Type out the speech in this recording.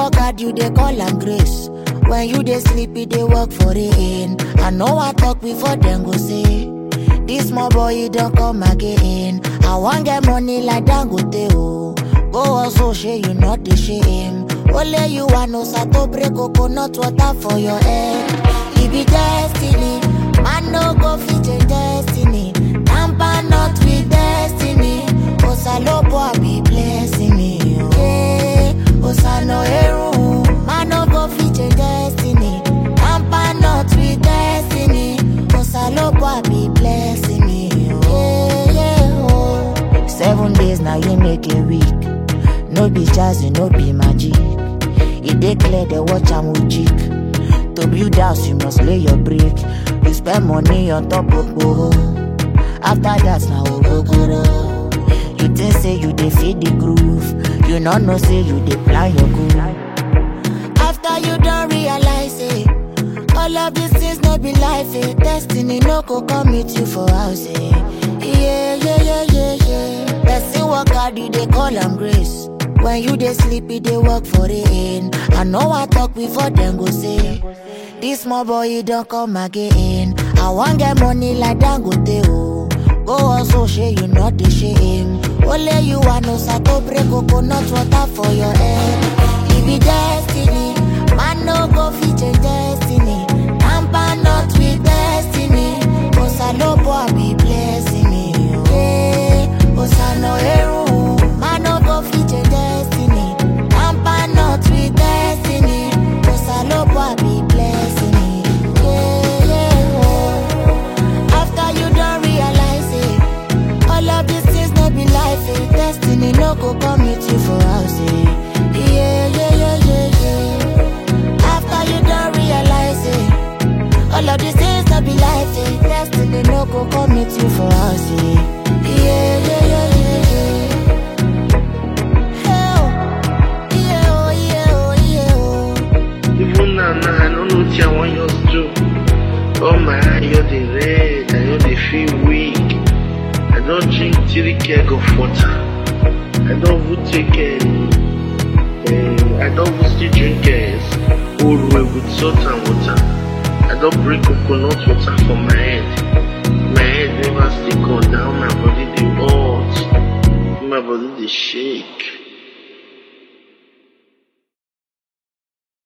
work hard, you dey call am grace. When you dey sleep, you dey work for rain. I know I talk before them go say, this small boy he don't come again. I want get money like Dangote oh. Go also share you not the shame. Only you want no sato break coconut water for your head. It be destiny, man no go fit change destiny. Tamper not with destiny. Osalopo I be blessing me. oh. Hey, Osano Eru, man no go fit change destiny. Tamper not with destiny. Osalopo I be blessing me. oh. Yeah, yeah, oh. Seven days now you make a week. No be jazzy, no be magic. It dey clear the watch am with jig. To build house, you must lay your brick. You spend money on top of boho. After that, now ogogoro. You think say you dey feed the groove. You not know say you dey plan your goal. After you don't realize it, all of these things no be life. Eh. Destiny no go come meet you for house. Eh. Yeah, yeah, yeah, yeah, yeah. Person work hard, you dey call am grace. When you dey sleep, you dey work for rain. I know I talk before them go say, this small boy he don't come again. I want get money like Dangote oh. Go also share you not the shame. Only you want no sato break coconut water for your head. It be destiny, man no go fit change destiny. Tamper not with destiny. Osalopo I be blessing me. oh. Hey, Osano Eru, man no go fit change destiny. Tamper not with destiny. Osalopo I be blessing me. Yeah, yeah, oh. After you don't realize it, all of these things no be life. Eh. Destiny no go come meet you for house. Eh. Yeah, yeah, yeah, yeah, yeah. After you don't realize it, all of these things no be life. Eh. Destiny no go come meet you for house. Eh. Yeah, yeah, yeah, yeah, yeah. Hey, oh. Yeah, oh, yeah, oh, yeah, oh. Even now, now I don't know what I want you to do. Oh my eye, you're the red, I know they feel weak. I don't drink three keg of water. I don't even take um, um, I don't even still drink uh, old way with salt and water. I don't bring coconut water for my head. My head never still go down, my body they hot. My body they shake.